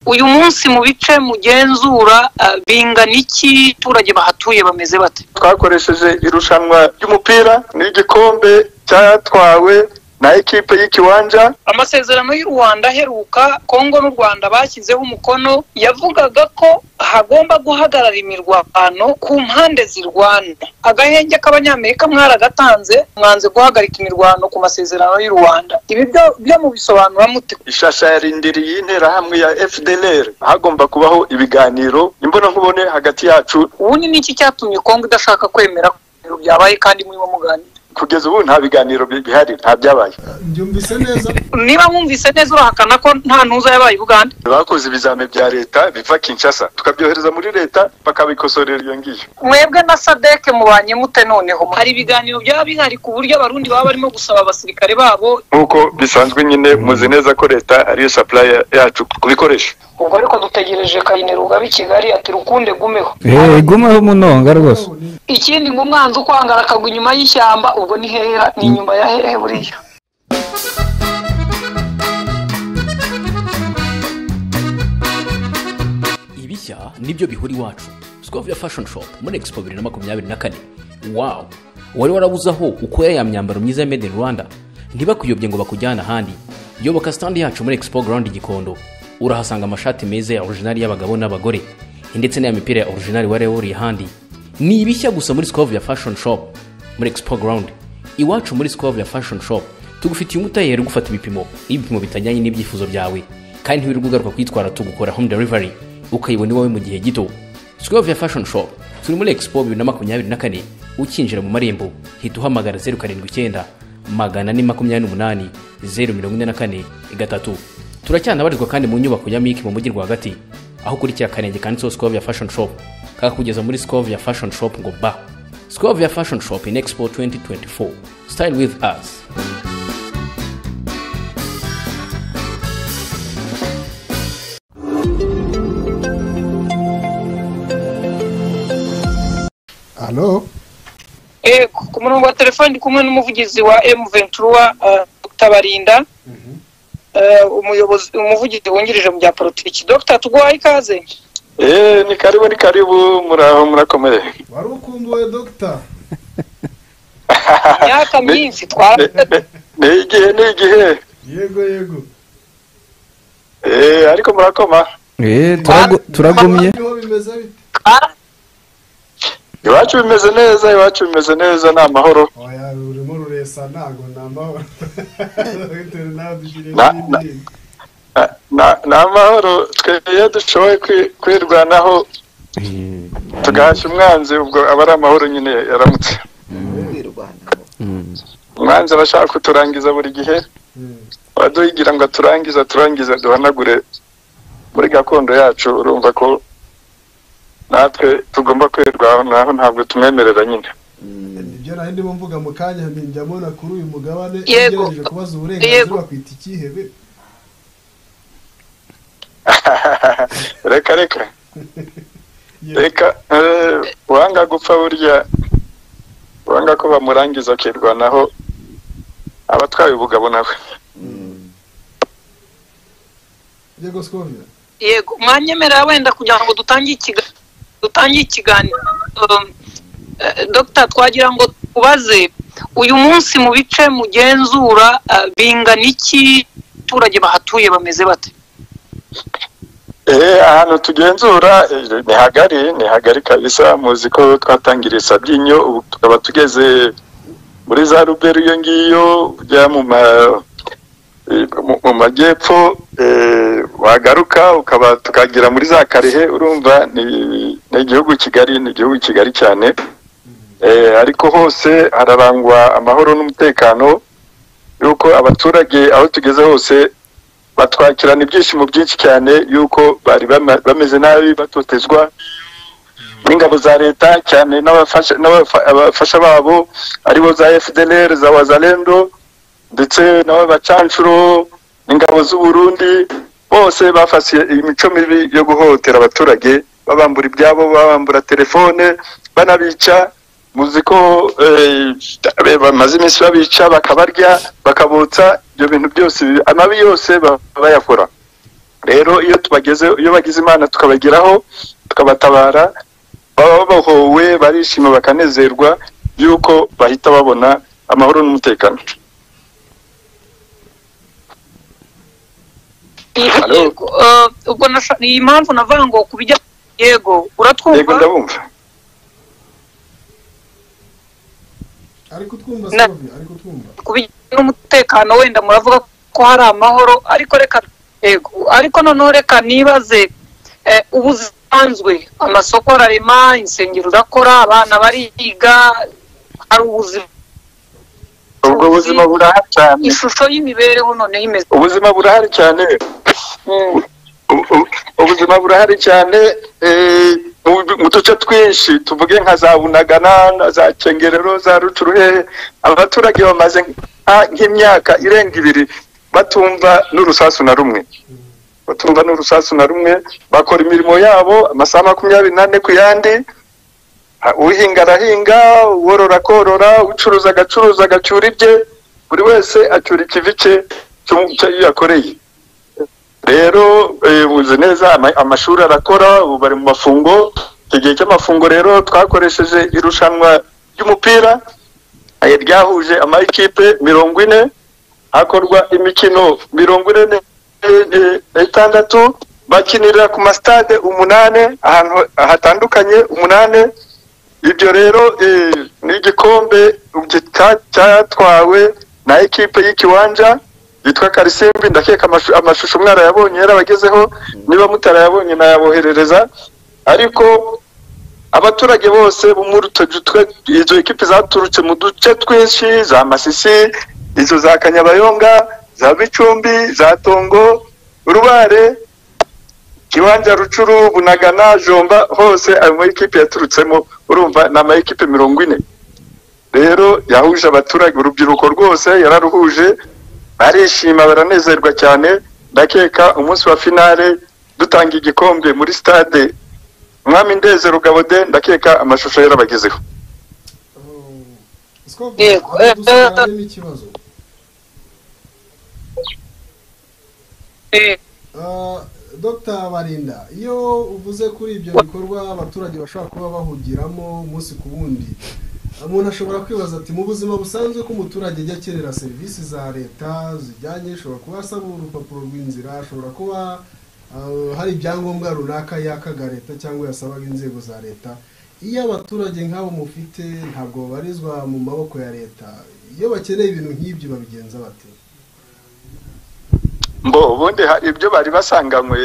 uyu munsi mu bice mugenzura bingana iki abaturage bahatuye bameze bate twakoresheje irushanwa ry'umupira n'igikombe cyatwawe na ekipe y'ikiwanja amasezerano y'u rwanda aheruka kongo n'u rwanda bashyizeho umukono yavugaga ko hagomba guhagarara imirwano ku mpande zirwana agahenge k'abanyamerika mwaragatanze mwanze guhagarika imirwano ku masezerano y'u rwanda ibi byo mubisobanura mute ishasha yarindiriye interahamwe ya fdlr hagomba kubaho ibiganiro imbonankubone hagati yacu ubundi ni iki cyatumye kongo idashaka kwemera ko byabaye kandi murimo muganira kugeza ubu nta biganiro bihari nta byabaye byumvise neza niba mwumvise neza urahakana ko nta ntuza yabaye i bugande bakoze ibizame bya leta biva kinshasa tukabyohereza muri leta bakabikosorera iyo ngiyo mwebwe na sadeke mubanye mute noneho hari ibiganiro byaba bihari ku buryo abarundi baba barimo gusaba abasirikare babo nk'uko bisanzwe nyine muzi neza ko leta ariyo sapuraya yacu ku bikoresho ubwo ariko dutegereje kayineruga b'i kigali ati rukunde gumeho eee gumeho umunonga rwose ikindi ngo umwanzi ukwangara akagwa inyuma y'ishyamba ubwo ni hehe ni inyuma ya hehe buriya ibishya nibyo bihura iwacu ya fashoni shopu muri expo bibiri na makumyabiri na kane wawu wari warabuze aho ukura ya myambaro myiza ya made in rwanda ntibakuyobye ngo bakujyane ahandi yoboka sitandi yacu muri expo garandi gikondo urahasanga amashati meza ya orijinari y'abagabo n'abagore ndetse n'aya mipira ya orijinari wari wuriye ahandi ni ibishya gusa muri ya fashoni shopu muri expo garandi iwacu muri ya fashoni shopu tugufitiye umutayeri ugufata ibipimo iyo ibipimo bitajyanye n'ibyifuzo byawe kandi ntiwirirwa ugaruka kwitwara tugukora home delivery ukayibona iwawe mu gihe gito ya fashoni shopu turi muri expo bibiri na makumyabiri na kane ukinjira mu marembo hita uhamagara zeru karindwi icyenda magana ane makumyabiri n'umunani zeru mirongo ine na kane gatatu turacyanabarizwa kandi mu nyubako ya miki mu mujyi rwagati aho ukurikira akarenge kanditseho ya fashoni shopu kakugeza muri ya fashoni shopu ngo ba ya fashoni shopu in expo 2024 style with us alo Eh, ku murongo wa telefone ndi kumwe n'umuvugizi wa emu ventura tabarinda umuyobozi umuvugizi wungirije mu bya politiki dr tuguhaye ikaze eee ni karibu ni karibu muraho murakomeye wari ukumbuwe dogita imyaka myinshi twara Ne- ne- ni igihe ni igihe yego yego eee ariko murakoma eee turagumye niho bimeze bite iwacu bimeze neza iwacu bimeze neza ni amahoro oya urimo ruresa ntago ni amahoro bitewe nawe dushyiriyeho Na- na- n'ibindi Na- na- ni amahoro twe iyo dushoboye kwi- kwirwanaho tugahashya umwanzi ubwo aba ari amahoro nyine yaramutse umwanzi arashaka kuturangiza buri gihe Mm. aduhigira ngo aturangize aturangize duhanagure muri gakondo yacu urumva ko natwe tugomba kwirwaho naho ntabwo tumwemerera nyine nibyo nari ndimo mvuga mu kanya nti njya mbona kuri uyu mugabane Yego. ugerageje kubaza uburenganzira Yego. bakwita ikihebe reka reka Yego. reka eh, uwanga gupfa burya uwanga ko bamurangiza akirwanaho aba atwaye ubugabo nawe yego sikovira yego mwanyemerera wenda kugira ngo dutangire ikiga- dutangire ikiganiro Um, eh, dr twagira ngo tubaze uyu munsi mu bice mugenzura eh, bingana iki abaturage bahatuye bameze bate Eh, ahantu tugenzura eh, ni hagari ni hagari kabisa muzi ko twatangiriye sabyinyo ubu tukaba tugeze muri za ruberi iyo ngiyo ujya mu ma eh, mu- mu majyepfo eh, wagaruka ukaba tukagera muri za karehe urumva ni ni igihugu kigari ni igihugu kigari cyane Eh, ariko hose hararangwa amahoro n'umutekano yuko abaturage aho tugeze hose batwakirana ibyishimo byinshi cyane yuko bari bama- bameze nabi batotezwa n'ingabo za leta cyane n'abafasha n'abafa- abafasha babo aribo za fdlr za wazalendo ndetse n'abacanshuro n'ingabo z'u Burundi bose bafasiye imico mibi yo guhohotera abaturage babambura ibyabo babambura telefone banabica muzi ko eh, bamaze iminsi babica bakabarya bakabotsa ibyo bintu byose amabi yose ba- bayakora rero iyo tubageze iyo bagize imana tukabageraho tukabatabara baba bahowe barishima bakanezerwa yuko bahita babona amahoro n'umutekano Hello? yego eh, ubwo nasha- iyi mpamvu navuga ngo ku bijyanye yego yego uratwumva ndabumva ari kutwumva Na- Sylvie, ari kutwumva ku bijyanye n'umutekano wenda muravuga ko hari amahoro ariko reka yego ariko noneho reka nibaze eh, ubu zisanzwe amasoko ararema insengero urakora abana bariga hari ubuzima ubwo buzima burahari cyane ishusho y'imibereho noneho imeze ubuzima burahari cyane Mm. U- u- ubuzima burahari cyane eh, mu- mu duce twinshi tuvuge nka za bunagana na za cengerero za rucuruhehe abaturage bamaze nka- nk'imyaka irenga ibiri batumva n'urusasu na rumwe batumva n'urusasu na rumwe bakora imirimo yabo amasaha makumyabiri n'ane ku yandi Ah, uhinga arahinga uworora akorora ucuruza agacuruza agacyura ibye buri wese acyura ikivi cye cy'u- cyo yakoreye rero eh, uzi neza ama- amashuri arakora ubu bari mu mafungo icyo gihe cy'amafungo rero twakoresheje irushanwa ry'umupira eh, ryahuje amakipe mirongo ine hakorwa imikino mirongo ine ne- ne- ne- n'itandatu bakinira ku masitade umunane ahantu hatandukanye umunane ibyo rero eh, n'igikombe gita- cyatwawe na ekipe y'ikiwanja yitwa karisimbi ndakeka amashu- amashusho mwarayabonye yarabagezeho niba mutarayabonye nayaboherereza ariko abaturage bose bo muri utwo dutwe- izo ekipe zaturutse mu duce twinshi za masisi izo za kanyabayonga za bicumbi za tongo rubare kiwanja rucuru bunagana jomba hose ayo mayikipe yaturutsemo urumva ni amayikipe mirongo ine rero yahuje abaturage urubyiruko rwose yararuhuje barishima baranezerwa cyane ndakeka umunsi wa finale dutanga igikombe muri stade mwami ndezero gabode ndakeka amashusho yarabagezeho Sylvie, Yego, aho eh, dusigaye harimo ikibazo Eh, Ah, Dr barinda iyo uvuze kuri ibyo bikorwa abaturage bashobora kuba bahugiramo umunsi ku wundi umuntu ashobora kwibaza ati mu buzima busanzwe ko umuturage ajya akenera serivisi za leta zijyanye ashobora kuba asaba urupapuro rw'inzira ashobora kuba ah, hari ibyangombwa runaka yakaga leta cyangwa yasabaga inzego za leta iyo abaturage nk'abo mufite ntabwo babarizwa mu maboko ya leta iyo bakeneye ibintu nk'ibyo babigenza bate mbo ubundi hari ibyo bari basanganywe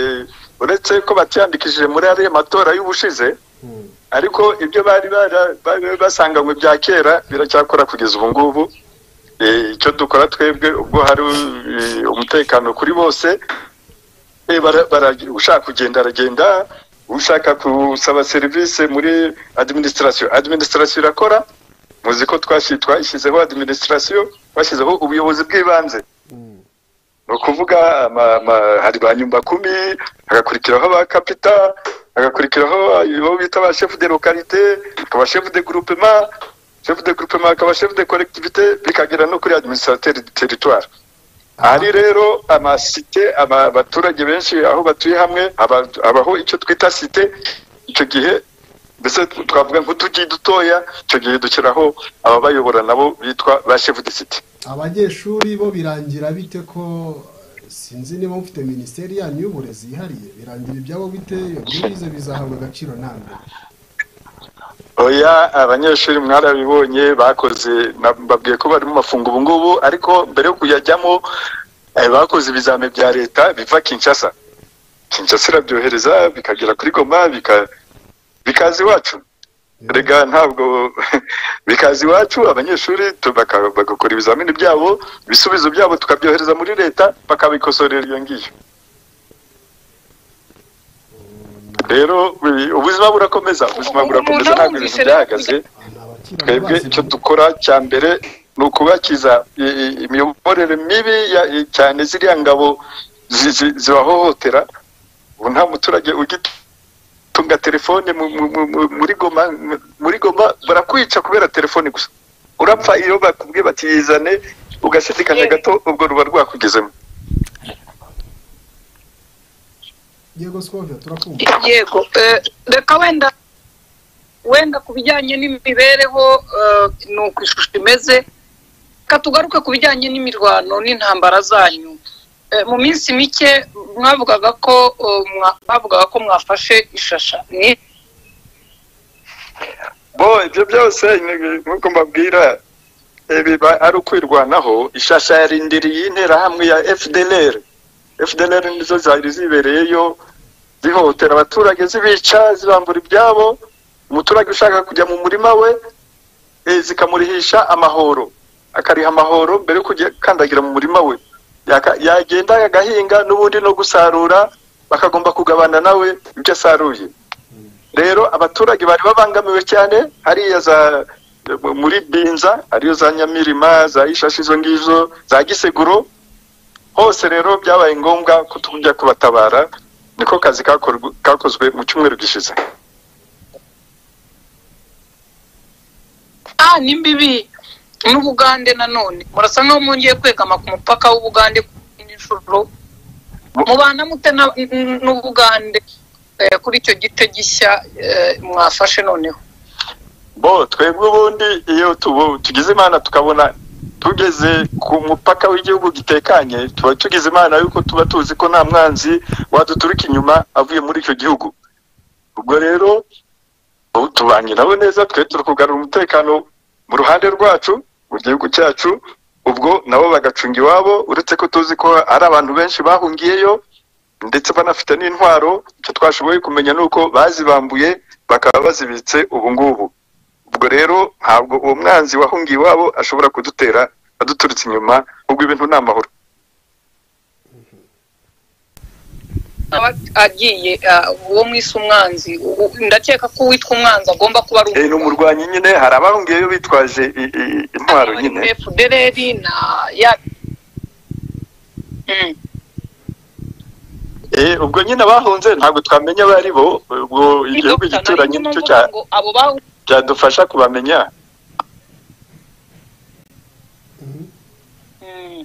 uretse ko batiyandikishije muri ariya matora y'ubushize Hmm. ariko ibyo bari bara- bari basanganywe bya kera biracyakora kugeza ubu ngubu Eh, icyo dukora twebwe ubwo hari eh, umutekano kuri bose Eh, bara- bara- ushaka kugenda aragenda ushaka gusaba serivisi muri adiminisitirasiyo adiminisitirasiyo irakora muzi ko twasi- twashyizeho adiminisitirasiyo twashyizeho ubuyobozi bw'ibanze Hmm. ni ukuvuga ama- ama- hari ba nyumbakumi hagakurikiraho ba kapita hagakurikiraho abo bita ba shefu de lokalite akaba shefu de gurupema shefu de gurupema akaba shefu de kolektivite bikagera no kuri adiminisitateri de teritwari ahari rero amasite ama- abaturage benshi aho batuye hamwe haba- habaho icyo twita site icyo gihe mbese twavuga nk'utujyi dutoya icyo gihe dushyiraho ababayobora nabo bitwa ba shefu de site abanyeshuri bo birangira bite ko sinzi niba mufite minisiteri yanyu y'uburezi yihariye birangira ibyabo bite bize bizahabwa agaciro nta mbere oya abanyeshuri mwarabibonye bakoze na- mbabwiye ko bari mu mafungo ubu ngubu ariko mbere yo kuyajyamo eh, bakoze ibizame bya leta biva kinshasa kinshasa irabyohereza bikagera kuri goma bika- bikaza iwacu rega ntabwo bikaza iwacu abanyeshuri tu- baka- bagakora ibizamini byabo ibisubizo byabo tukabyohereza muri leta bakabikosorera iyo ngiyo rero wi- ubuzima burakomeza ubuzima burakomeza ntabwo ibintu byahagaze Ah, ni abakiri twebwe bazi- icyo dukora cya mbere ni ukubakiza i- i- imiyoborere mibi ya- i- cyane ziriya ngabo zi- zi- zibahohotera ubu nta muturage ugitunga telefone mu- mu- mu- mu- muri goma muri goma barakwica kubera telefone gusa urapfa iyo bakubwiye bati yizane ugashidikanya gato ubwo ruba rwakugezemo yego skovia turakumva yego eh, reka wenda wenda ku bijyanye n'imibereho eh, ni uko ishusho imeze reka tugaruke ku bijyanye n'imirwano n'intambara zanyu Eh, mu minsi mike mwavugaga ko eh, mwa- bavugaga ko mwafashe ishasha ni bo ibyo byose ni- nk'uko mbabwira eh, biba ari ukwirwanaho ishasha yarindiriye interahamwe ya fdlr fdlr nizo zari zibereyeyo zihohotera abaturage zibica zibambura ibyabo umuturage ushaka kujya mu murima we eh, zikamurihisha amahoro akariha amahoro mbere yo kujya kandagira mu murima we Yaka- yagenda agahinga n'ubundi no gusarura bakagomba kugabana nawe ibyo asaruye rero abaturage bari babangamiwe cyane hariya za muri binza ariyo za nyamirima za ishashi izo ngizo za giseguro hose rero byabaye ngombwa ko tujya kubatabara niko kazi kakor- kakozwe mu cyumweru gishize ah ni mbibi n'ubugande nanone murasa nk'aho mwongeye kwegama ku mupaka w'ubugande n'inshuro mubana mute na- n- n'ubugande eh, kuri icyo gito gishya eh, mwafashe noneho bo twebwe ubundi iyo tubu- tugize imana tukabona tugeze ku mupaka w'igihugu gitekanye tuba tugize imana yuko tuba tuzi ko nta mwanzi waduturuka inyuma avuye muri icyo gihugu ubwo rero ubu tubanye nabo neza twe turi kugarura umutekano mu ruhande rwacu mu gihugu cyacu ubwo nabo bagacunga iwabo uretse ko tuzi ko ari abantu benshi bahungiyeyo ndetse banafite n'intwaro icyo twashoboye kumenya ni uko bazibambuye bakaba bazibitse ubu ngubu ubwo rero ntabwo uwo mwanzi wahungiye iwabo ashobora kudutera aduturutse inyuma ubwo ibintu ni amahoro aba agiye ah, uwo mwise umwanzi u- ndakeka ko uwitwa umwanzi agomba kuba ari Eh, ni umurwanyi nyine hari abahungiyeyo bitwaje i- i- intwaro nyine efudereri na ya Mm. Eh, ubwo nyine abahunze ntabwo twamenya abo ari bo ubwo igihugu Dr. gituranyi Narinyuma nicyo mvuga ngo abo bahu cyadufasha kubamenya Mm.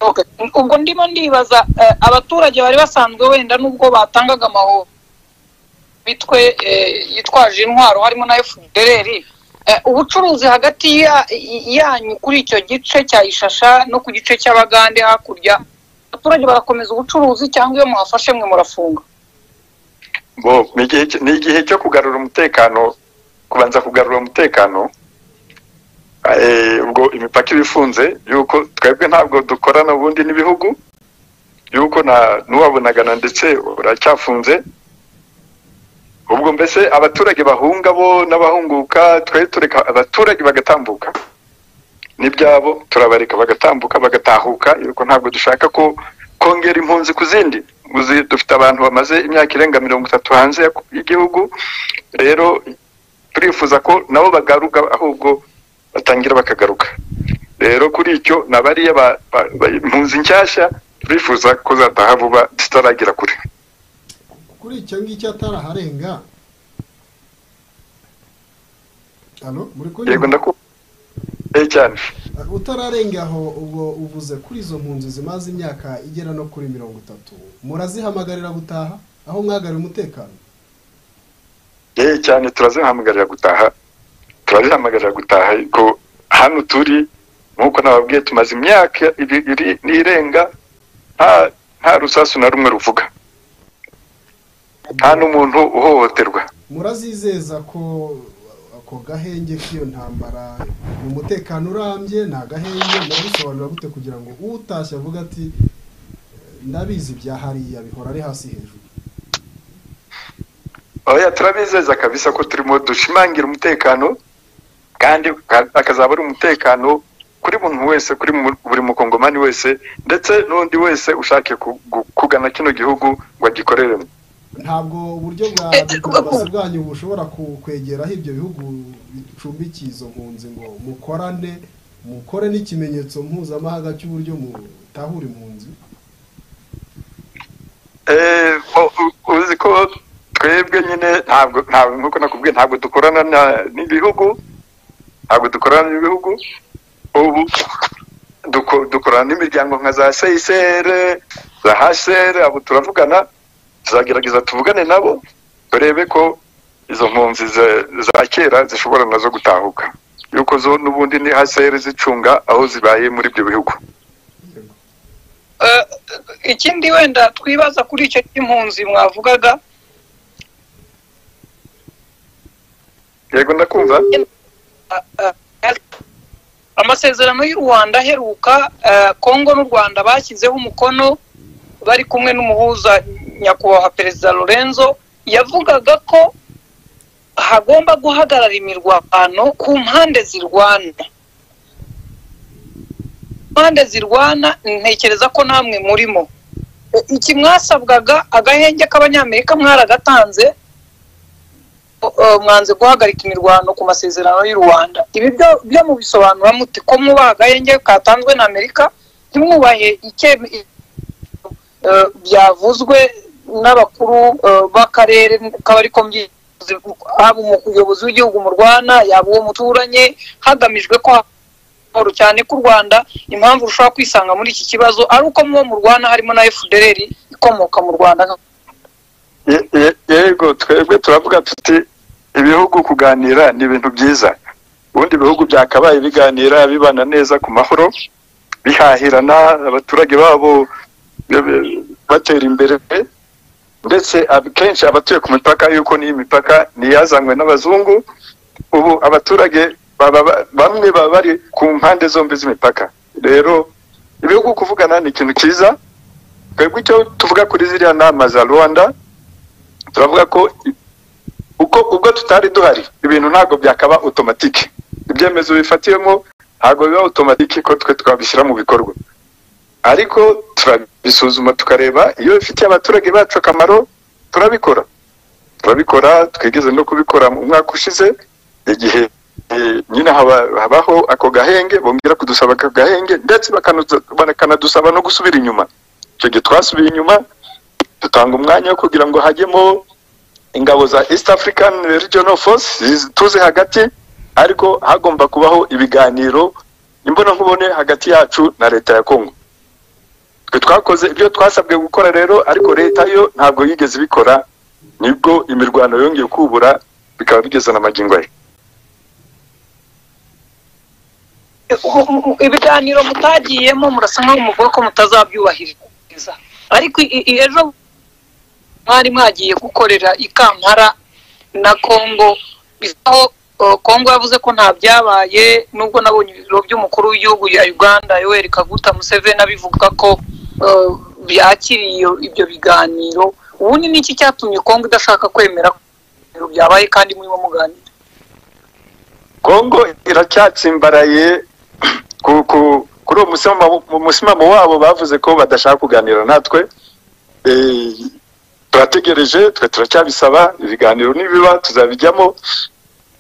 Okay. ubwo ndimo ndibaza eh, abaturage bari basanzwe wenda nubwo batangaga amahoro bitwe eh, yitwaje intwaro harimo na efudereri ubucuruzi hagati ya- i- yanyu kuri icyo gice cya ishasha no ku gice cy'abagande hakurya abaturage barakomeza ubucuruzi cyangwa iyo mwafashe mwe murafunga bo ni igihe cyo- ni igihe cyo kugarura umutekano kubanza kugarura umutekano Eh, ubwo imipaka iba ifunze yuko twebwe ntabwo dukorana ubundi n'ibihugu yuko na n'uwabonagana ndetse uracyafunze ubwo mbese abaturage bahunga bo n'abahunguka twe tureka abaturage bagatambuka n'ibyabo turabareka bagatambuka bagatahuka yuko ntabwo dushaka ko kongera impunzi ku zindi uzi dufite abantu bamaze imyaka irenga mirongo itatu hanze ya- y'igihugu rero turifuza ko nabo bagaruka ahubwo batangira bakagaruka rero kuri icyo ni abariya ba- ba- ba- impunzi nshyashya turifuza ko zataha vuba zitaragera kure kuri icyo ngicyo ataraharenga hano muri kuri yego ndakubona Eh, cyane utararengaho ubwo uvuze kuri izo mpunzi zimaze imyaka igera no kuri mirongo itatu murazihamagarira gutaha aho mwagarura umutekano yewe cyane turazihamagarira gutaha turazihamagarira gutaha ariko hano turi nk'uko nababwiye tumaze imyaka ibiri n'irenga nta nta rusasu na rumwe ruvuga nta n'umuntu uhohoterwa murazizeza ko ako gahenge k'iyo ntambara ni umutekano urambye ni agahenge murabisobanura gute kugira ngo utashye avuga ati ndabizi bya hariya bihora ari hasi hejuru oya turabizeza kabisa ko turimo dushimangira umutekano kandi ka- akazaba ari umutekano kuri buri wese kuri mu- buri mukongomani wese ndetse n'undi wese ushaka kugana kino gihugu ngo agikoreremo ntabwo uburyo bwa Eh, diplomasi bwanyu bushobora ku- kwegeraho ibyo bihugu bicumbikiye izo mpunzi ngo mukorane mukore n'ikimenyetso mpuzamahanga cy'uburyo mutahura impunzi Eh, o- u- uzi ko twebwe nyine ntabwo ntabwo nk'uko nakubwiye ntabwo dukorana na- n'ibihugu ntabwo dukorana n'ibihugu ubu duko- dukorana n'imiryango nka za seyisere za hsr abo turavugana tuzagerageza tuvugane nabo turebe ko izo mpunzi za- za kera zishobora nazo gutahuka yuko zo n'ubundi ni hsr zicunga aho zibaye muri ibyo bihugu Eh, ikindi wenda twibaza kuri icyo cy'impunzi mwavugaga yego ndakumva eh, eh, amasezerano y'u rwanda aheruka eh, kongo n'u rwanda bashyizeho umukono bari kumwe n'umuhuza nyakubahwa perezida lorenzo yavugaga ko hagomba guhagarara imirwano ku mpande zirwana mpande zirwana ntekereza ko namwe murimo E, iki mwasabwaga agahenge k'abanyamerika mwaragatanze o- o, mwanze guhagarika imirwano ku masezerano y'u rwanda ibi byo- byo mubisobanura muti ko mwubaha agahenge katanzwe na amerika ntimwubahe icye- i- eh, byavuzwe n'abakuru eh, b'akarere kaba ariko mbyitoze haba umuyobozi w'igihugu murwana yaba uwo muturanye hagamijwe ko amahoro cyane k'u rwanda impamvu rushobora kwisanga muri iki kibazo ari uko mubo murwana harimo na fdr ikomoka mu rwanda Ye- ye- yego twebwe turavuga tuti ibihugu kuganira ni ibintu byiza ubundi ibihugu byakabaye biganira bibana neza ku mahoro bihahirana abaturage babo be- be- batera imbere ndetse ab- kenshi abatuye ku mipaka yuko n'iyi mipaka niyazanywe n'abazungu ubu abaturage baba ba- bamwe baba bari ku mpande zombi z'imipaka rero ibihugu kuvugana ni ikintu cyiza twebwe icyo tuvuga kuri ziriya nama za rwanda turavuga ko uko ubwo tutari duhari ibintu ntabwo byakaba otomatike ibyemezo bifatiwemo ntabwo biba otomatike ko twe twabishyira mu bikorwa ariko turabisuzuma tukareba iyo bifitiye abaturage bacu akamaro turabikora turabikora twigeze no kubikora mu mwaka ushize igihe eh, nyine haba- habaho ako gahenge bongera kudusaba ako gahenge ndetse bakanadusa- bakanadusaba no gusubira inyuma icyo gihe twasubiye inyuma dutanga umwanya wo kugira ngo hajyemo ingabo za east african regional force zizi- tuze hagati ariko hagomba kubaho ibiganiro imbonankubone hagati yacu na leta ya kongo twe twakoze ibyo twasabwe gukora rero ariko leta yo ntabwo yigeze ibikora nibwo imirwano yongeye kubura bikaba bigeze na magingo ye ibiganiro mutagiyemo murasa nkaho muvuga ko mutazabyubahiriza ariko i- i- ejo mwari mwagiye gukorera ikampara na kongo bisaho eh, kongo yavuze ko nta byabaye nubwo nabonye ibiro by'umukuru w'igihugu ya uganda yoweri kaguta museveni abivuga ko eh, byakiriye iyo- ibyo biganiro ubundi ni iki cyatumye kongo idashaka kwemera ko ibyo byabaye kandi murimo muganira kongo iracyatsimbaraye ku- ku- kuri uwo musimamo- mu musimamo wabo bavuze ko badashaka kuganira natwe Eh, turategereje twe turacyabisaba ibiganiro nibiba tuzabijyamo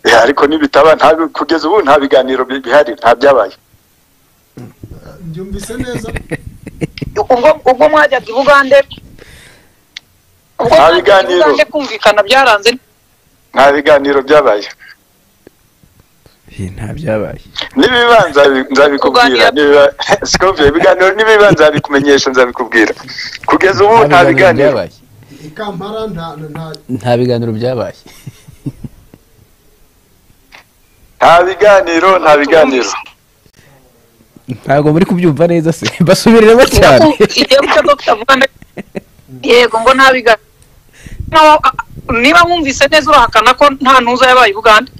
Eh, ariko nibitaba nta bi- kugeza ubu nta biganiro bi- bihari nta byabaye byumvise neza ubwo ubwo mwajyaga i bugande ubwo Nta mwajyaga i biganiro. bugande kumvikana byaranze nta biganiro byabaye nta byabaye nibibanza nzabikubwira Kuganira- nibiba- Sikumva, ibiganiro nibibanza nzabikumenyesha nzabikubwira kugeza ubu nta biganiro byabaye ikampara nta nta nta biganiro byabaye nta biganiro nta biganiro ntabwo muri kubyumva neza se basubiremo cyane igihe cyo dr bugande yego ngo nta biganiro Naho- a- niba wumvise neza urahakana ko nta ntuza yabaye i bugande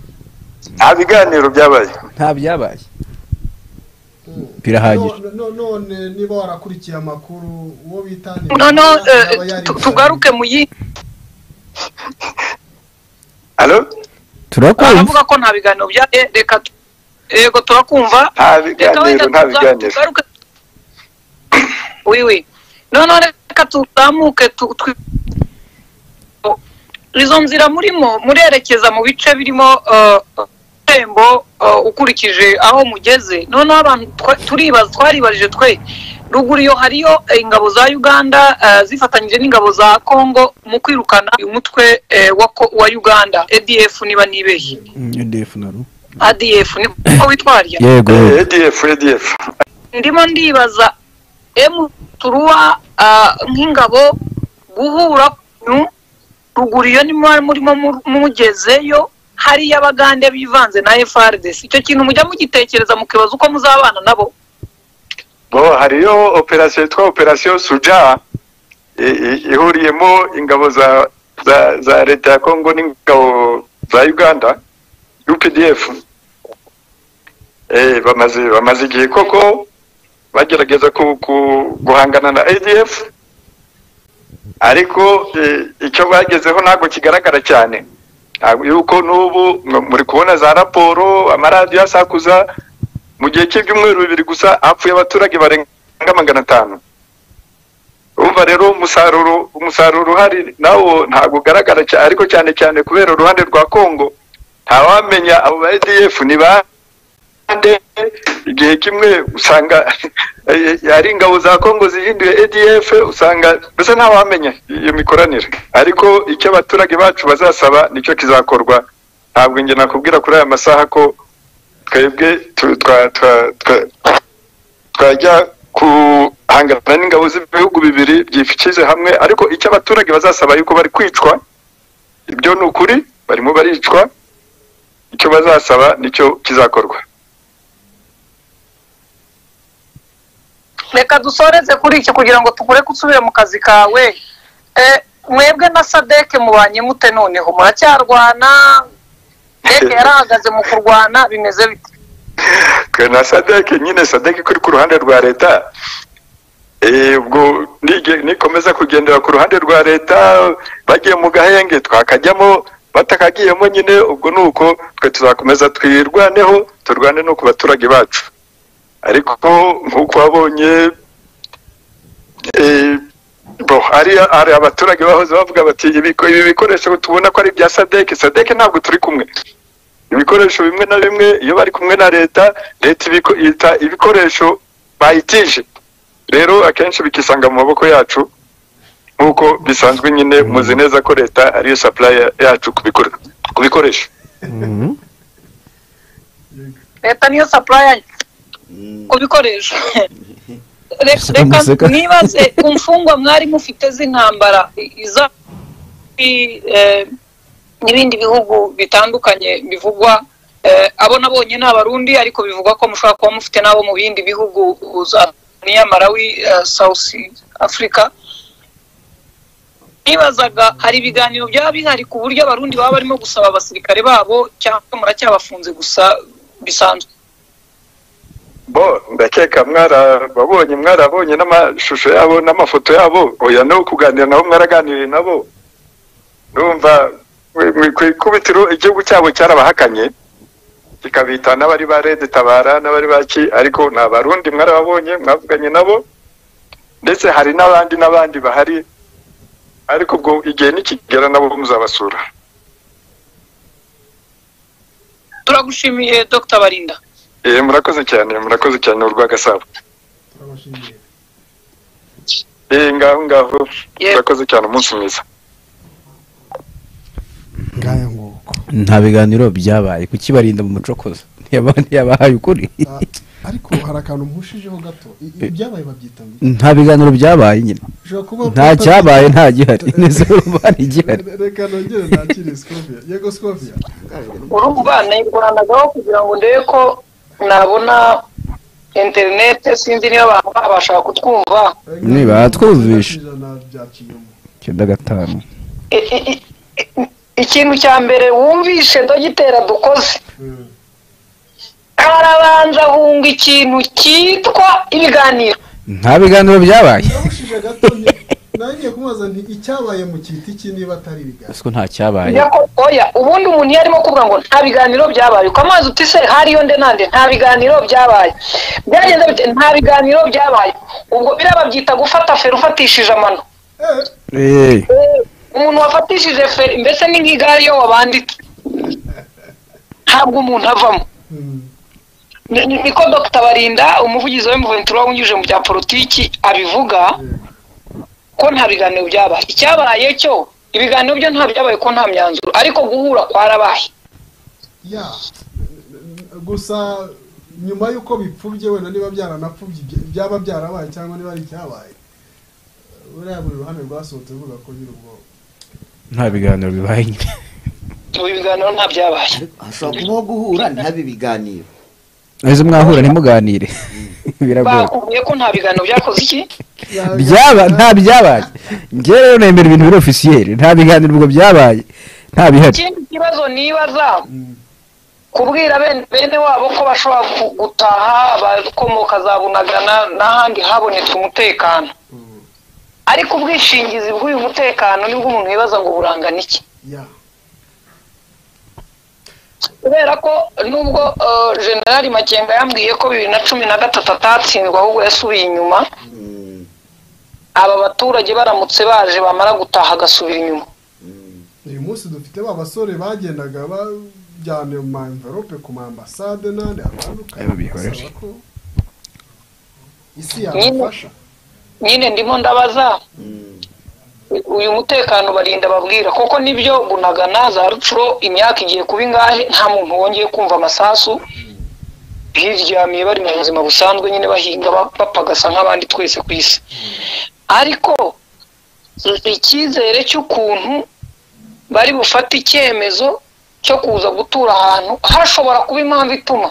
nta biganiro byabaye nta byabaye Mm. Birahagije. No- no- none niba warakurikiye amakuru uwo bita ni noneho eh, yaba yari- tu- tugaruke mu yindi Alo? turakumva avuga ko nta biganiro byabaye reka tu- yego turakumva nta reka wenda biganiro nta tuza- biganiro tugaruke wiwi noneho reka tuzamuke tu- twi- izo nzira murimo murerekeza mu bice birimo eh, tembo eh, ukurikije aho mugeze noneho abantu twa- turibaza twaribajije twe ruguru iyo hariyo eh, ingabo za uganda eh, zifatanyije n'ingabo za congo mu kwirukana uyu mutwe eh, wa ko- wa uganda adf niba nibeshye adf niko witwarya yego Eh, adf adf ndimo ndibaza emu turuwa ah, nk'ingabo guhura ku ruguriyo niba murimo mu- mugezeyo hariya abagande bivanze na FRDC icyo kintu mujya mugitekereza mukibaza uko muzabana nabo bo hariyo operasiyo yitwa operasiyo suja i- i- ihuriyemo ingabo za za za leta ya kongo n'ingabo za uganda updf eh, bamaze bamaze igihe koko bagerageza ku, ku, guhangana na adf ariko eh, icyo bagezeho ntabwo kigaragara cyane ntabwo yuko n'ubu mw- muri kubona za raporo amaradiyo asakuza mu gihe cy'ibyumweru bibiri gusa hapfuye abaturage barenga magana atanu urumva rero umusaruro umusaruro uhari nawo ntabwo ugaragara cyane ariko cyane cyane kubera uruhande rwa kongo ntawamenya abo ba edf ni ba nde igihe kimwe usanga ari ingabo za kongo zihinduye edf usanga mbese ntawamenya iyo mikoranire ariko icyo abaturage bacu bazasaba nicyo kizakorwa ntabwo njye nakubwira kuri aya masaha ko twebwe tu- twa- twa- twa- twajya guhangana n'ingabo z'ibihugu bibiri byifikize hamwe ariko icyo abaturage bazasaba yuko bari kwicwa ibyo ni ukuri barimo baricwa icyo bazasaba nicyo kizakorwa reka dusoreze kuri iki kugira ngo tugure gusubira mu kazi kawe Eh, mwebwe na sadeke mubanye mute noneho muracyarwana sadeke yarahagaze mu kurwana bimeze bite twe na sadeke nyine sadeke kuri ku ruhande rwa leta Eh, ubwo nige- nikomeza kugendera ku ruhande rwa leta bagiye mu gahenge twakajyamo batakagiyemo nyine ubwo ni uko twe tuzakomeza twirwaneho turwane no ku baturage bacu ariko nk'uko wabonye eh, bo hari hari abaturage bahoze bavuga bati "Ibiko- ibi bikoresho tubona ko ari ibya sadeke sadeke ntabwo turi kumwe ibikoresho bimwe na bimwe iyo bari kumwe na leta leta ibiko- yita ibikoresho bayitije rero akenshi bikisanga mu maboko yacu nk'uko bisanzwe nyine muzi neza ko leta ariyo sapuraya yacu ku bikore- ku bikoresho leta niyo supply ku bikoresho Re- Amasaka. reka nibaze ku mfungwa mwari mufite z'intambara i- iza i- eh, n'ibindi bihugu bitandukanye bivugwa eh, abo nabonye ni abarundi ariko bivugwa ko mushobora kuba mufite n'abo mu bindi bihugu za niya malawi eh, south africa nibazaga hari ibiganiro byaba bihari ku buryo abarundi baba barimo gusaba abasirikare babo cyangwa muracyabafunze gusa bisanzwe bo ndakeka mwarababonye mwarabonye n'amashusho yabo n'amafoto yabo oya no kuganira nabo mwaraganiriye nabo numva ku ikubitiro igihugu cyabo cyarabahakanye kikabita n'abari ba rede tabara n'abari baki ariko ni abarundi mwarababonye mwavuganye nabo ndetse hari n'abandi n'abandi bahari ariko ubwo igihe nikigera nabo muzabasura turagushimiye dr barinda Eh, murakoze cyane murakoze cyane urwagasabo turabashimiye ngaho ngaho Yego. murakoze cyane umunsi mwiza ngaya nguko nta biganiro byabaye kukibarinda mu mucokozo ntiyaba- ntiyabahaye ukuri Ah, ariko hari akantu mpushijeho gato I- ibyabaye babyita ngo iki? nta biganiro byabaye nyine ushobora kuba nta utari- cyabaye nta gihari neza urumva hari igihari reka nongere nakire sikopia yego sikopia urubuga nayikoranaho kugira ngo ndebe ko nabona interinete sinzi niba abantu babasha kutwumva Niba twumvishe. byaciyemo icyenda gatanu I- i- i- i- ikintu cya mbere wumvishe dogitera dukoze Mm. arabanza hunga ikintu cyitwa ibiganiro nta biganiro byabaye Namushije gato nti- nangiye kumubaza nti icyabaye mu kiti iki niba atari ibiganiro ese ko nta cyabaye Njya ko- oya ubundi umuntu iyo arimo kuvuga ngo nta biganiro byabaye ukamubaza uti se hariyo nde nande nta biganiro byabaye byagenze bite nta biganiro byabaye ubwo biraba byita gufata feri ufatishije amano Eh, Eh, umuntu wafatishije feri mbese ni nk'igare iyo wabanditse ntabwo umuntu avamo mm. Ni- ni- niko dr barinda umuvugizi wa mventura wanyujije mu bya politiki abivuga ko nta biganiro byabaye icyabaye cyo ibiganiro byo nta byabaye ko nta myanzuro ariko guhura kwarabaye ya N- n- gusa nyuma y'uko bipfubye wenda niba byaranapfubye ibya- byaba byarabaye cyangwa niba ari icyabaye buriya buri ruhande rwasohotse ruvuga ko nyiri ubwonko nta biganiro bibaye nyine ubu ibiganiro nta byabaye ariko hashobora kubaho guhura ntihabe ibiganiro ejo mwahura ntimuganire biragoye bakubwiye ko nta biganiro byakoze iki byaba nta byabaye njye rero nemera ibintu biri ofisiyeri nta biganiro ubwo byabaye nta bihari ikindi kibazo nibaza kubwira bene bene wabo ko bashobora ku- gutaha abakomoka za bunagana n'ahandi habonetse umutekano Mm, ariko ubwishingizi bw'uyu mutekano nibwo umuntu yibaza ngo burangana iki ya kubera ko nubwo eh, generali makenga yambwiye ko bibiri na cumi na gatatu atatsindwa ahubwo yasubiye inyuma Mm, aba baturage baramutse baje bamara gutaha agasubira inyuma mm, uyu munsi dufite ba basore bagendaga bajyana mu ma envelope ku ma ambasade n'ahandi Ayo hatandukanye bihorere. basaba ko isi yabafasha nyine ndimo ndabaza mm. uyu mutekano barinda babwira koko nibyo bunagana za rucuro imyaka igiye kuba ingahe nta muntu wongeye kumva amasasu biryamiye bari mu buzima busanzwe nyine bahinga ba- bapagasa nk'abandi twese ku isi ariko icyizere cy'ukuntu bari bufate icyemezo cyo kuza gutura ahantu hashobora kuba impamvu ituma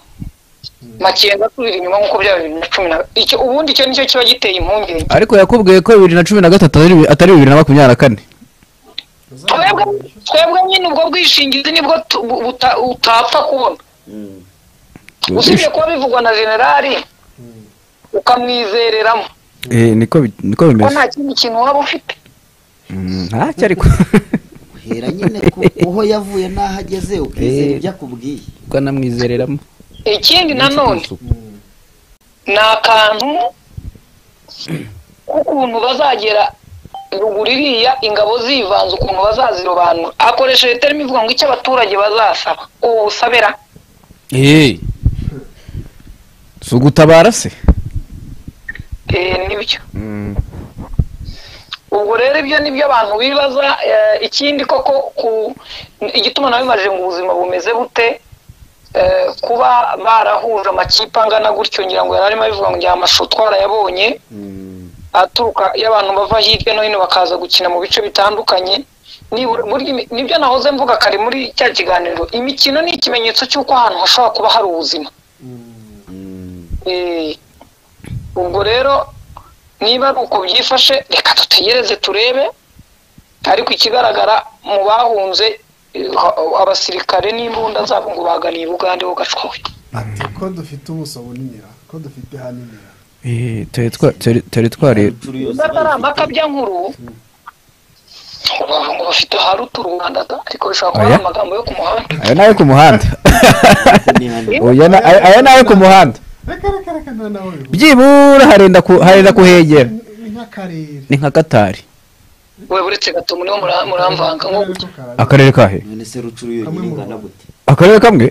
makenga asubira inyuma nk'uko byaba bibiri na cumi na icyo ubundi icyo nicyo kiba giteye impungenge ariko yakubwiye ko bibiri na cumi na gatatu atari- atari bibiri na makumyabiri na kane twebwe Bazabibasha. twebwe nyine ubwo bwishingizi nibwo tu- bu- buta- utapfa kubona Mm. usibye kuba bivugwa na generali Mm. ukamwizereramo Eh, niko bi- niko ko bimeze nta kindi kintu waba ufite Mm, ntacyo ariko uhera nyine ku kuho yavuye n'aho ageze ukizera Eh. ibyo akubwiye kuko anamwizereramo ikindi nanone Mm. ni akantu k'ukuntu bazagera ruguru iriya ingabo zivanze ukuntu bazazirobanura akoresheje terima ivuga ngo icyo abaturage bazasaba ubu busabera eee si ugutabara se Eh, nibyo ubwo rero ibyo nibyo abantu bibaza eh, ikindi koko ku igituma nawe bimaje ngo ubuzima bumeze bute eh, kuba barahuje amakipe angana gutyo ngira ngo yari arimo abivuga ngo njya amashusho twarayabonye Mm, aturuka y'abantu bava hirya no hino bakaza gukina mu bice bitandukanye nibura- burya imi- nibyo nahoze mvuga kare muri cya kiganiro imikino ni ikimenyetso cy'uko ahantu hashobora kuba hari ubuzima Mm. mm, Eh, ubwo rero niba ari uko byifashe reka dutegereze turebe ariko ikigaragara mu bahunze eh, ha- abasirikare n'imbunda zabo ngo baganiye ubugande bugacwawe ati ko dufite ubuso buniniya ko dufite haniniya Eh, teritwa- teri- teritwari incuro yose niba atari bayifite. amakabya nkuru bavuga ngo bafite harutu rwanda da ariko bishobora kuba Oya. ari amagambo yo ku muhanda aya nayo ku muhanda Imihanda. Oya na- aya aya nayo ku muhanda reka reka reka nta nawe bivuga byibura harenda ku- harenda kuhegera Ni- ni nk'akarere ni nka katari we buretse gatomu niho mura- muramvanga ngo Akarere ko kararira. akarere kahe none se rucuro yonyine Kamwe mu ingana Rwanda. gute akarere kamwe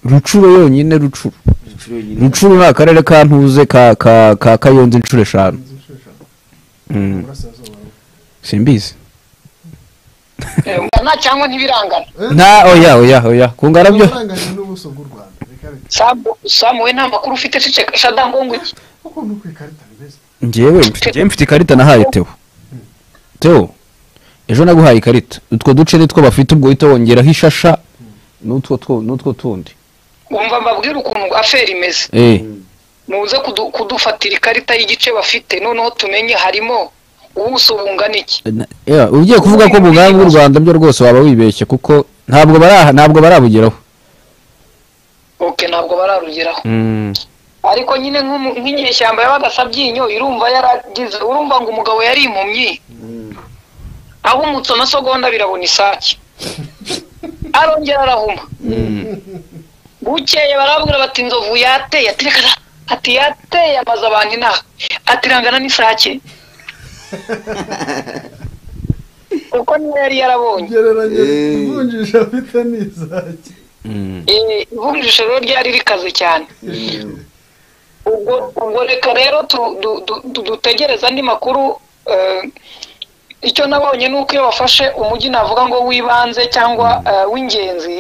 rucuro yonyine rucuro rucuro yonyine rucuro ni akarere ka ntuze ka ka ka kayonza inshuro eshanu Inzu inshuro eshanu. Mm, Burasirazuba. simbizi nta cyangwa ntibirangana Eh, nta oya oya oya ku ngara byo uranganya n'ubuso bw'u rwanda reka reka samu samu we nta makuru ufite ceceka shadango ngo iki kuko ni uko ikarita bimeze njyewe mfite- njyewe mfite ikarita nahaye teo teo ejo naguhaye ikarita utwo duce nitwo bafite ubwo uhita wongeraho ishasha n'utwo two- n'utwo tundi wumva mbabwira ukuntu aferi imeze eh muze kudu- kudufatira ikarita y'igice bafite noneho tumenye harimo ubuso bungana iki Na- yeah, ugiye kuvuga ko mu bwami bw'u rwanda byo rwose waba wibeshye kuko ntabwo baraha ntabwo barabugeraho ok ntabwo bararugeraho ariko nyine nk'umu- nk'inyeshyamba yabaga sabyinyo irumva yaragize urumva ngo umugabo yari impumyi Mm, ahumutse amasogonda birabona isake arongera arahuma bukeye barabwira bati inzovu yateye ati reka da- ati yateye amaze abantu inaha ati irangana n'isake kuko niyo yari yarabonye ugereranya Eh. ivunjisha afite n'izaki Eh, ivunjisha rero ryari rikaze cyane mm, ubwo ubwo reka rero tu- du- du- du- dutegereze andi makuru eh, icyo nabonye ni uko iyo bafashe umujyi navuga ngo w'ibanze cyangwa eh, w'ingenzi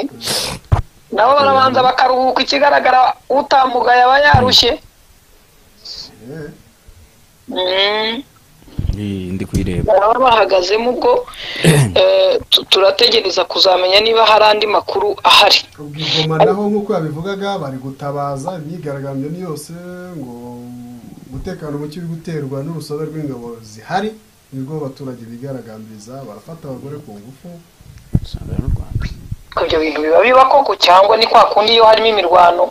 nabo barabanza bakaruhuka ikigaragara utambuka yaba yarushye Eh, Mm. Eh, ndi kuyireba baba bahagazemo ubwo eh, tu- turategereza kuzamenya niba hari andi makuru ahari ubwo ingoma naho nk'uko yabivugaga bari gutabaza imyigaragambyo ni yose ngo umutekano muke uri guterwa n'urusobe rw'ingabo zihari nibwo abaturage bigaragambiriza barafata abagore ku ngufu usanga n'u rwanda ibyo bintu biba biba koko cyangwa ni kwa kundi iyo harimo imirwano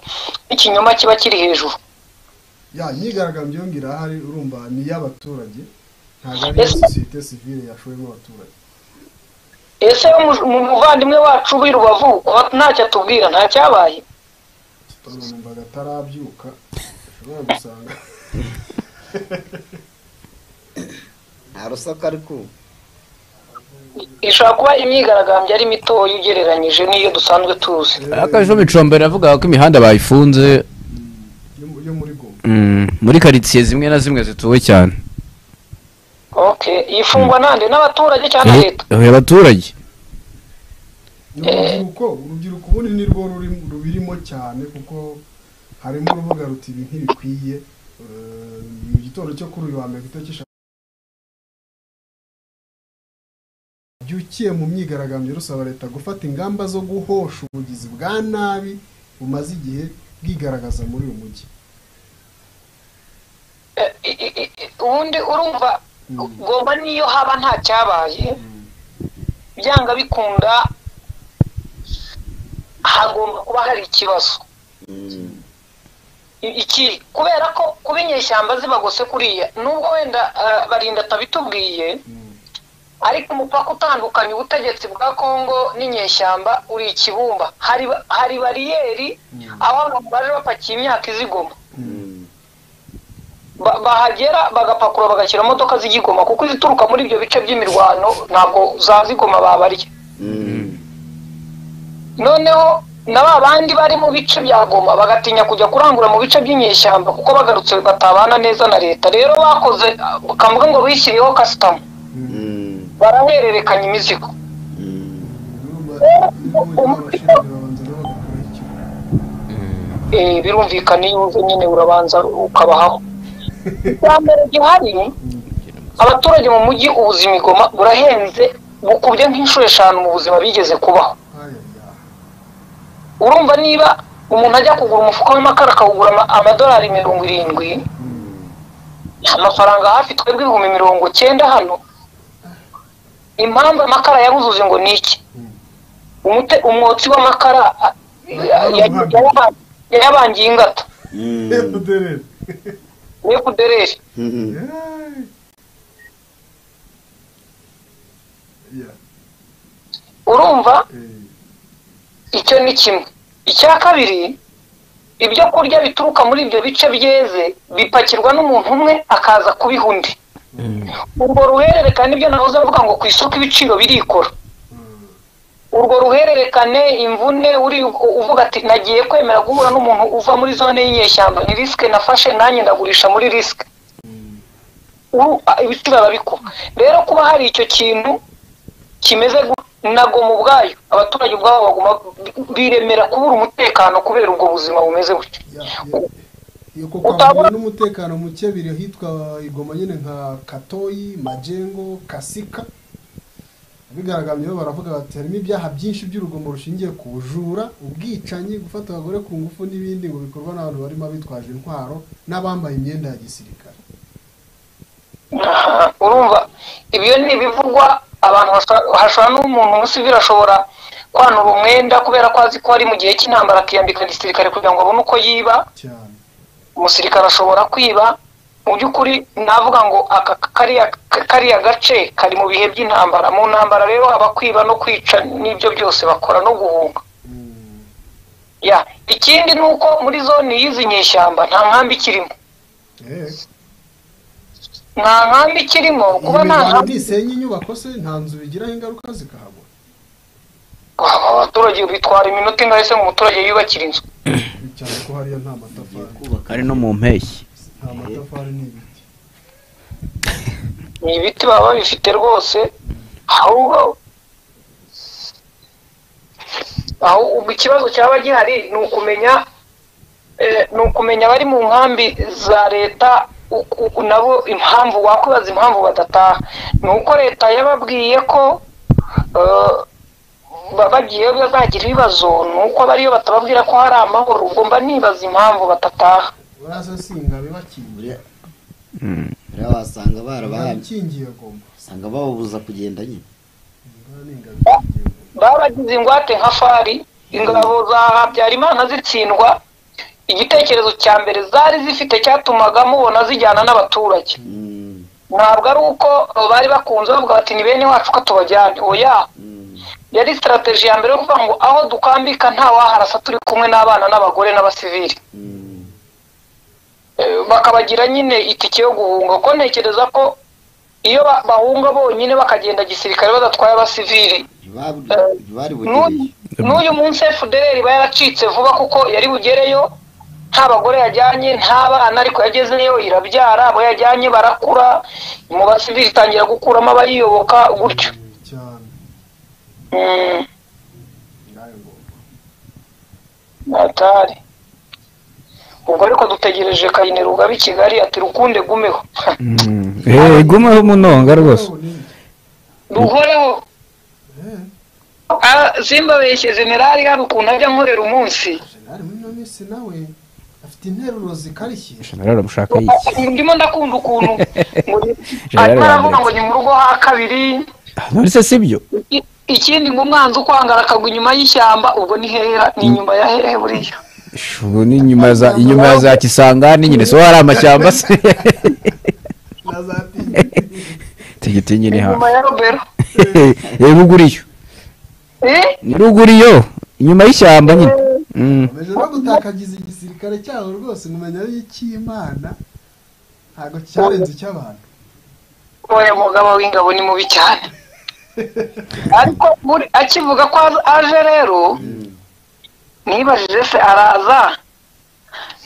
n'ikinyoma kiba kiri hejuru ya imyigaragambyo yongera irahari urumva ni iy'abaturage ntabwo ari Ese- iya sosiyete sivile yashoyemo abaturage ese mu- mu muvandimwe wacu w'i rubavu kuba ntacyo atubwira ntacyabaye numvaga atarabyuka ushobora gusanga nta rusaku ari kumva ishobora kuba imyigaragambyo ari mitoya ugereranyije n'iyo dusanzwe tuzi akajeho bicombera avuga ko imihanda bayifunze yo mu- yo muri goma mm, muri karitsiye zimwe na zimwe zituwe cyane okay ifungwa nande n'abaturage cyangwa na Eh, leta eh, abaturage ni urubyiruko urubyiruko ubundi ni rwo ruri- rubirimo cyane kuko harimo urubuga ruti ibi ntibikwiye Eh, mu gitondo cyo kuri uyu wa mbere ku itariki eshanu byukiye mu myigaragambyo rusaba leta gufata ingamba zo guhosha ubugizi bwa nabi bumaze igihe bwigaragaza muri uyu mujyi Eh, i- i- i- i- ubundi urumva goma niyo haba ntacyabaye byanga bikunda hagomba kuba hari ikibazo I- iki kubera ko kuba inyeshyamba zibagose kuriya nubwo wenda eh, barinda atabitubwiye ariko umupaka utandukanya ubutegetsi bwa kongo n'inyeshyamba uri ikibumba hari ba- hari bariyeri aho abantu baje bapakiye imyaka izigoma ba- bahagera bagapakurura bagashyira imodoka z'igikoma kuko izituruka muri ibyo bice by'imirwano ntabwo za zigoma babarya noneho na ba bandi bari mu bice bya goma bagatinya kujya kurangura mu bice by'inyeshyamba kuko bagarutse batabana neza na leta rero bakoze bakavuga ngo bishyiriyeho kasitamu barahererekanya imizigo urumva nibo baba abashinzwe babanza nabo bagakora ikigo Eh, birumvikana iyo uze nyine urabanza ukabahaho icya mbere gihari abaturage mu mujyi ubuzima igoma burahenze bukubye nk'inshuro eshanu mu buzima bigeze kubaho Ayaya. urumva niba umuntu ajya kugura umufuka w'amakara akawugura ama- amadolari mirongo irindwi amafaranga hafi twebwe ibihumbi mirongo cyenda hano impamvu amakara yabuzuje ngo ni iki Umute- umwotsi w'amakara a- ya- ya- ya- yayabangiye ingata Efudereri. efudereri Yay. Ya, urumva eh, icyo ni kimwe icya kabiri ibyo kurya bituruka muri ibyo bice byeze bipakirwa n'umuntu umwe akaza kubiha undi urwo ruhererekane nibyo nahoze avuga ngo ku isoko ibiciro birikora urwo ruhererekane imvune uri uvuga ati nagiye kwemera guhura n'umuntu uva muri zone y'inyeshyamba ni risike nafashe nanjye ndagurisha muri risike Uru- a- ibiciro arabikuba rero kuba hari icyo kintu kimeze gu- na goma ubwayo abaturage ubwabo baguma biremera kubura umutekano kubera ubwo buzima bumeze gutyo ya, ya. Yuko kwa Utabona- muntu n'umutekano muke biri ahitwa igoma nyine nka katoyi majengo kasika abigaragambye bo baravuga bati harimo ibyaha byinshi by'urugomo rushingiye ku bujura ubwicanyi gufata abagore ku ngufu n'ibindi ngo bikorwa n'abantu barimo abitwaje intwaro n'abambaye imyenda ya gisirikare Aha, urumva ibyo ni ibivugwa abantu bashobora- hashobora n'umuntu umusivili ashobora kwanura umwenda kubera ko azi ko ari mu gihe cy'intambara akiyambika gisirikare kugira ngo abone uko yiba cyane umusirikare ashobora kwiba mu by'ukuri navuga ngo aka kariya kariya gace kari mu bihe by'intambara mu ntambara rero haba kwiba no kwica n'ibyo byose bakora no guhunga Mm. ya ikindi ni uko muri zone y'izi nyeshyamba nta nkambi ikirimo Eh, nta nkambi ikirimo kuba nta imirwano nkambi ntisenya inyubako se nta nzu bigiraho ingaruka zikahabura Aba baturage bitwara iminota ingahe se ngo umuturage yubakire inzu cyane ko hariya nta matafari kubaka ari no mu mpeshyi nta matafari ni ibiti ni ibiti baba babifite rwose ahubwo aho ubu ikibazo cyaba gihari ni ukumenya eh, ni ukumenya abari mu nkambi za leta uku- uku nabo impamvu wakwibaza impamvu badataha ni uko leta yababwiye ko eh, ba- bagiyeyo bazagira ibibazo ni uko bariyo batababwira ko hari amahoro ubwo mba nibaza impamvu batataha baraza singa bibakingiye buriya buriya wasanga barabahamye barakingiye agomba usanga bababuza kugenda nyine baragize ingwate nka fari ingabo za habyarimana zitsindwa igitekerezo cya mbere zari zifite cyatumaga mubona zijyana n'abaturage Mm, ntabwo ari uko bari bakunze bavuga bati ni bene wacu ko tubajyane oya mm, yari sitarateji ya mbere yo kuvuga ngo aho dukambika nta waharasa turi kumwe n'abana n'abagore n'abasivili mm. Eh, bakabagira nyine itike yo guhunga kuko ntekereza ko iyo ba- bahunga bonyine bakagenda gisirikare badatwaye abasivili Ntibab- Eh, ntibaribugiriye N'uyu- n'uyu munsi fdr iba yaracitse vuba kuko yari bugereyo nta bagore yajyanye nta bana ariko yagezeyo irabyara abo yajyanye barakura mu basivili itangira gukuramo abayiyoboka gutyo cyane Mm, ngayo ngomba atari ubwo ariko dutegereje kayinero ugaba i kigali ati rukunde gumeho eee gumeho umunonga rwose Nabo ni- duhoreho eh, Ah, simbabeshye generali hano ukuntu ajya nkorera umunsi generali muri minsi nawe afite interuro zikarishye generali mushaka y'iki ndimo ndakunda ukuntu ngo ni- Generali arimo aravuga Bamporiki. ngo ni mu rugo ha kabiri none se si byo I- ikindi ngo umwanzi ukwangara akagwa inyuma y'ishyamba ubwo ni hera ni inyuma ya hehe buriya Ish, ubu ni inyuma za inyuma ya za kisangani nyine so hari amashyamba se na za tingi tigiti nyine hafi inyuma ya robero reba uguriyo Eh? ni ruguriyo inyuma y'ishyamba nyine Mm. baje no gutakagiza igisirikare cyabo rwose nkumenya ari icy'imana ntabwo cyarenze icy'abantu oya mugabo w'ingabo ni mubi cyane ariko buri- akivuga ko az- aje rero nibajije se araza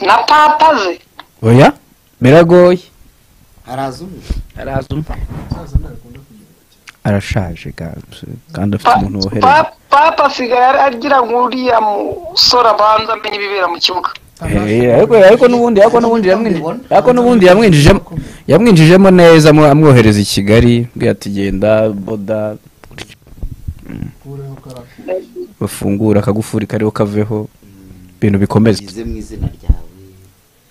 na papa ze oya biragoye haraza umwe araza umwe umusaza ntabwo akunda kugenda cyane arashaje ga- kandi afite Pa- umuntu wohereza pa- papa asigaye ara- agira ngo uriya musore abanza amenye ibibera mu kibuga Eh, ariko ariko n'ubundi ariko n'ubundi yamwinjije ariko n'ubundi yamwinjijemo yamwinjijemo neza amwo- amwohereza i Kigali bwira ati genda boda kureho karafu bafungura akagufuri kariho kaveho ibintu bikomeza yize mu izina ryawe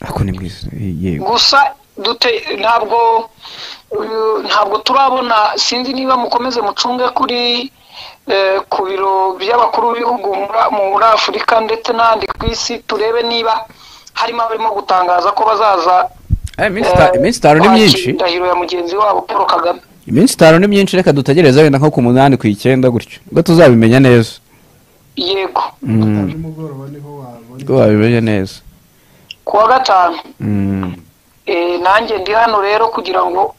ariko ni mwiza yego gusa dute ntabwo uh, ntabwo turabona sinzi niba mukomeze mucunge kuri eh, ku biro by'abakuru b'ibihugu muri- muri afurika ndetse n'ahandi ku isi turebe niba harimo abarimo gutangaza ko bazaza Eh, iminsi ita- iminsi itanu ni myinshi indahiro ya mugenzi wabo paul kagame iminsi itanu ni myinshi reka dutegereze wenda nko ku munani ku icyenda gutyo ubwo tuzabimenya neza yego Mm, nimugoroba niho wabona ubwo babimenya neza ku wa gatanu Mm, eh, nanjye ndi hano rero kugira ngo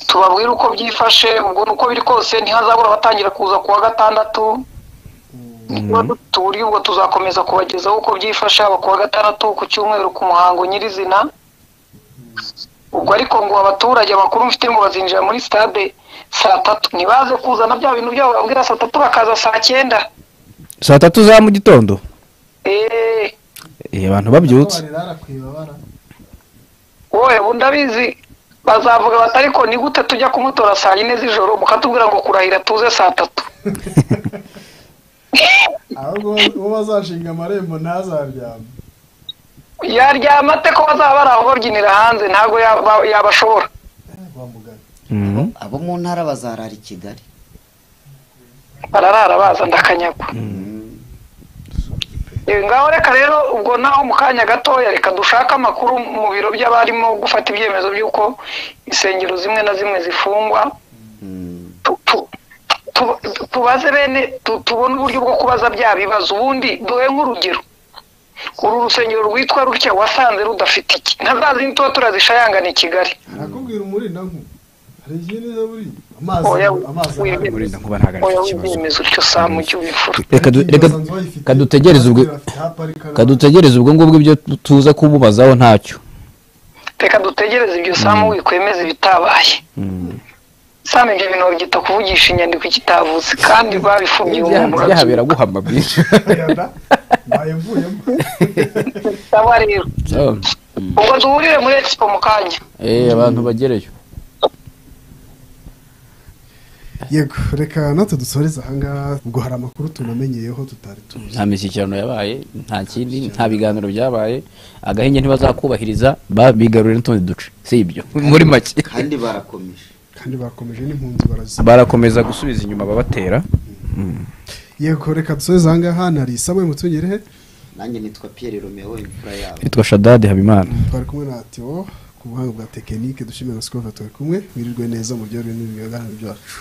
tubabwire uko byifashe ubwo uko biri kose ntihazabura abatangira kuza ku wa gatandatu niba duturiye ubwo tuzakomeza kubagezaho uko byifashe haba ku wa gatandatu ku cyumweru ku muhango nyirizina ubwo ariko ngo abaturage amakuru mfite ngo bazinjira muri stade saa tatu ntibaze kuzana bya bintu byabo babwira saa tatu bakaza saa cyenda saa tatu za mu gitondo eee Eh, abantu babyutse barirara ku ibabara wowe ubu ndabizi bazavuga bati ariko ni gute tujya kumutora saa yine z'ijoro mukatubwira ngo kurahira tuze saa tatu ahubwo uwo bazashinga amarembo ntazaryama yaryama ate ko bazaba bari aho babyinira hanze ntabwo yaba- yabashobora wamugana Mm. abo mu ntara bazarara i kigali bararara baza ndakanyagwa Eh, ngaho reka rero ubwo naho mu kanya gatoya reka dushake amakuru mu biro by'abarimo gufata ibyemezo by'uko insengero zimwe na zimwe zifungwa Mm, tu- tu- tu- tubaze bene tu- tubone uburyo bwo kubaza bya bibazo ubundi duhe nk'urugero uru rusengero rwitwa rutya wasanze rudafite iki na za zindi tuba turazishayangana i kigali arakubwira umurinda nku hari izindi zo buri amazi Oya, amazi oya, ahari. Burinda nkuba ntago ari oya cyo kibazo w'ibyemezo utyo saa mu gihe ubifura reka du- reka Basanze bayifite, kadutegereze ubwo bafite aho aparika kadutegereze ubwo ngubwo ibyo tu- tuza kumubazaho ntacyo reka dutegereze ibyo samu wikwemeza ibitabaye sano ibyo bintu babyita kuvugisha inyandiko ikitavuze kandi babifubye ibyaha ibyaha biraguhama byinshi yada bayivuyemo bisaba rero ubwo duhurire muri expo mu kanya Eh, abantu bagereyo yego reka natwe dusoreze ahangaha ubwo hari amakuru tunamenyeyeho tutari tuzi nta mishyikirano yabaye nta kindi nta biganiro byabaye agahenge ntibazakubahiriza babigarurira n'utundi duce si ibyo muri make kandi barakomeje kandi bakomeje n'impunzi barazi barakomeza gusubiza inyuma ababatera yego reka dusoreze ahangaha nari isamuye mutungerehe nanjye nitwa pierre romeo imfura yawe nitwa shadadi habimana twari kumwe na tiwo ku buhanga bwa tekinike dushimira sikova turi kumwe mwirirwe neza mu byo byacu